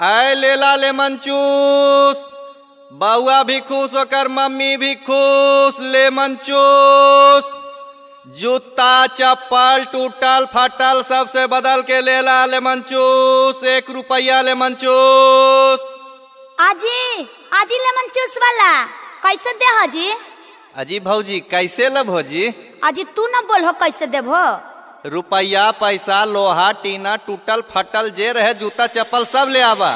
आय लेला लेमन चूस बउआ भी खुश ओकर मम्मी भी खुश लेमन चूस जूता चप्पल टूटल फटल सबसे बदल के लेला लेमन चूस एक रुपया लेमन चूस आजी आजी लेमन जूस वाला कैसे दे हो जी अजी भौजी कैसे लब हो जी आजी तू न बोल हो कैसे देबो रुपया पैसा लोहा टीना टूटल फटल जे रहे जूता चप्पल सब ले आवा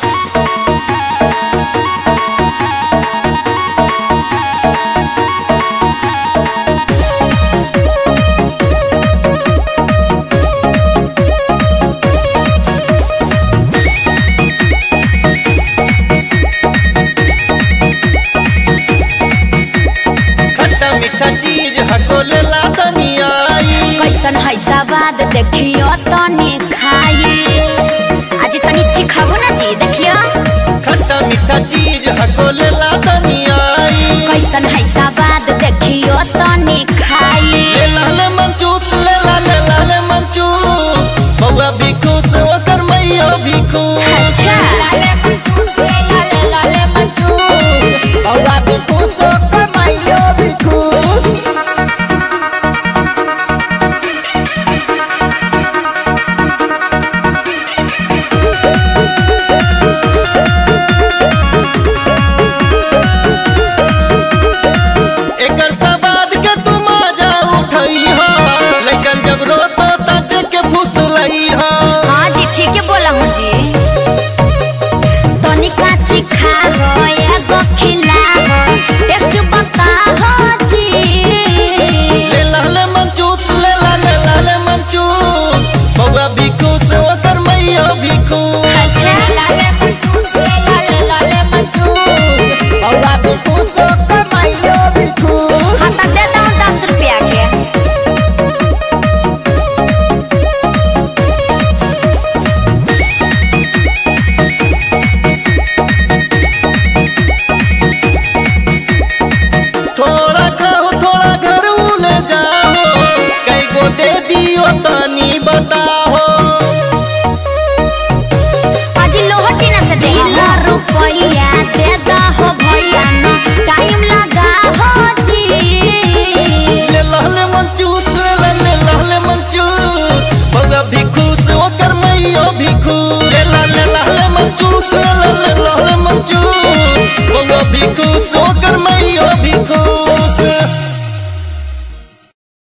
खट्टा मीठा चीज हटो ले ला दनियाई कैसन है सवाद देखियो तनी खाई आजी तनी चिखाबो ना जी देखियो खट्टा मीठा चीज हटो ले ला दनियाई कैसन है सवाद देखियो तनी खाई ले ला ले मंचूस ले ला ले ला ले मंचूस बउआ भी खुश ओकर मैया भी खुश अच्छा